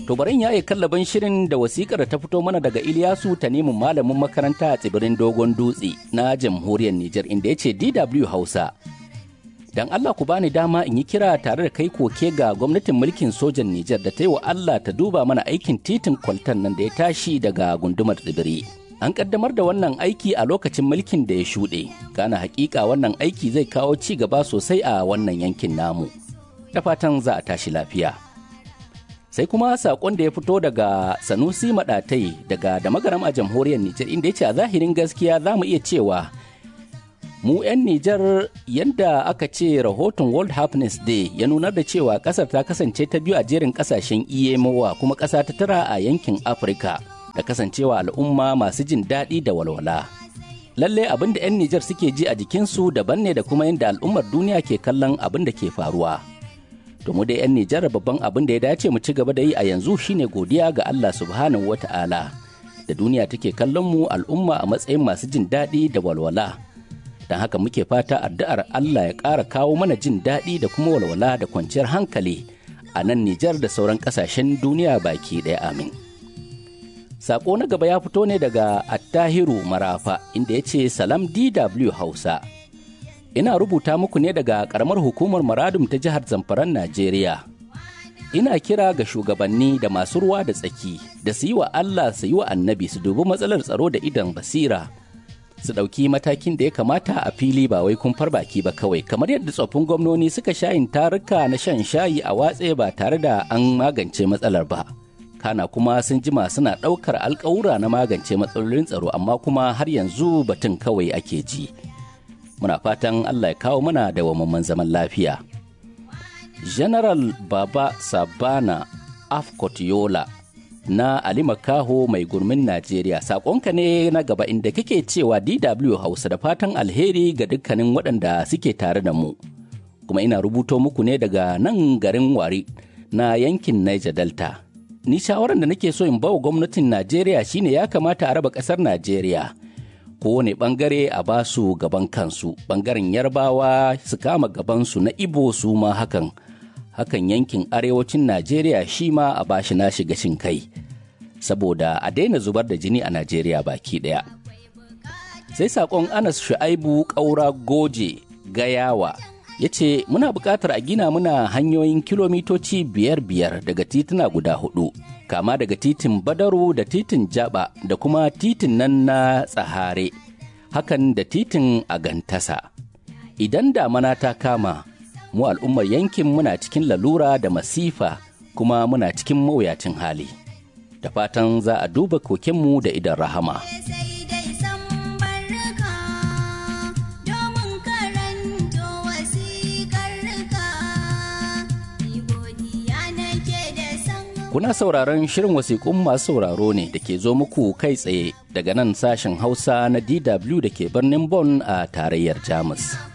To barin ya yi kallaban shirin da wasikar ta fito mana daga Iliyasu ta nemin malamin makaranta a tsibirin Dogon Dutse na jamhuriyar Nijar inda ya ce DW Hausa. Dan Allah ku bani dama in yi kira tare da kai koke ga gwamnatin mulkin sojan Nijar da ta yi wa Allah ta duba mana aikin titin kwaltan nan da ya tashi daga gundumar tsibiri. An kaddamar da wannan aiki a lokacin mulkin da ya shuɗe, kana hakika wannan aiki zai kawo ci gaba sosai a wannan yankin namu. Da fatan za a tashi lafiya. sai kuma sakon da ya fito daga sanusi maɗatai daga da magaram a jamhuriyar nijar inda ya ce a zahirin gaskiya za mu iya cewa mu 'yan nijar yadda aka ce rahoton world happiness day ya nunar da cewa ƙasar ta kasance ta biyu a jerin ƙasashen iyemowa kuma ƙasa ta tara a yankin afirka da kasancewa al'umma masu jin daɗi da walwala lalle abin da 'yan nijar suke ji a jikinsu daban ne da kuma yadda al'ummar duniya ke kallon abin da ke faruwa to mu dai 'yan Nijar babban abin da ya dace mu ci gaba da yi a yanzu shine godiya ga Allah subhanahu wata'ala da duniya take kallon mu al'umma a matsayin masu jin daɗi da walwala don haka muke fata addu'ar Allah ya ƙara kawo mana jin daɗi da kuma walwala da kwanciyar hankali a nan Nijar da sauran ƙasashen duniya baki ɗaya amin. Sako na gaba ya fito ne daga Attahiru Marafa inda ya ce Salam DW Hausa. ina rubuta muku ne daga karamar hukumar maradum ta jihar zamfaran najeriya ina kira ga shugabanni da masu ruwa da tsaki da su yi wa allah su yi wa annabi su dubi matsalar tsaro da idan basira su ɗauki matakin da ya kamata a fili ba wai kumfar baki ba kawai kamar yadda tsoffin gwamnoni suka shayin taruka na shan shayi a watse ba tare da an magance matsalar ba kana kuma sun jima suna ɗaukar alkawura na magance matsalolin tsaro amma kuma har yanzu batun kawai ake ji. muna fatan Allah ya kawo mana da wamman zaman lafiya. General Baba Sabana Afkotiola na Ali Makaho mai gurmin Najeriya saƙonka ne na gaba inda kake cewa DW Hausa da fatan alheri ga dukkanin waɗanda suke tare da mu. Kuma ina rubuto muku ne daga nan garin Wari na yankin Niger Delta. Ni shawarar da nake so in bawa gwamnatin Najeriya shine ya kamata a raba ƙasar Najeriya. kowane bangare a ba su gaban kansu bangaren yarbawa su kama gabansu na ibo su ma hakan hakan yankin arewacin najeriya shi ma a bashi nashi gashin kai saboda a daina zubar da jini a najeriya baki daya sai sakon anas shu'aibu ƙaura goje gayawa ya ce muna buƙatar a gina muna hanyoyin kilomitoci biyar biyar daga tituna guda hudu kama daga titin badaru da titin jaba da kuma titin nan na tsahare hakan da titin agantasa idan damana ta kama mu al'ummar yankin muna cikin lalura da masifa kuma muna cikin mawuyacin hali da fatan za a duba kokenmu da idan rahama. Kuna sauraron shirin wasiƙun masu sauraro ne da ke zo muku kai tsaye daga nan sashen Hausa na DW da ke birnin Bonn a tarayyar Jamus.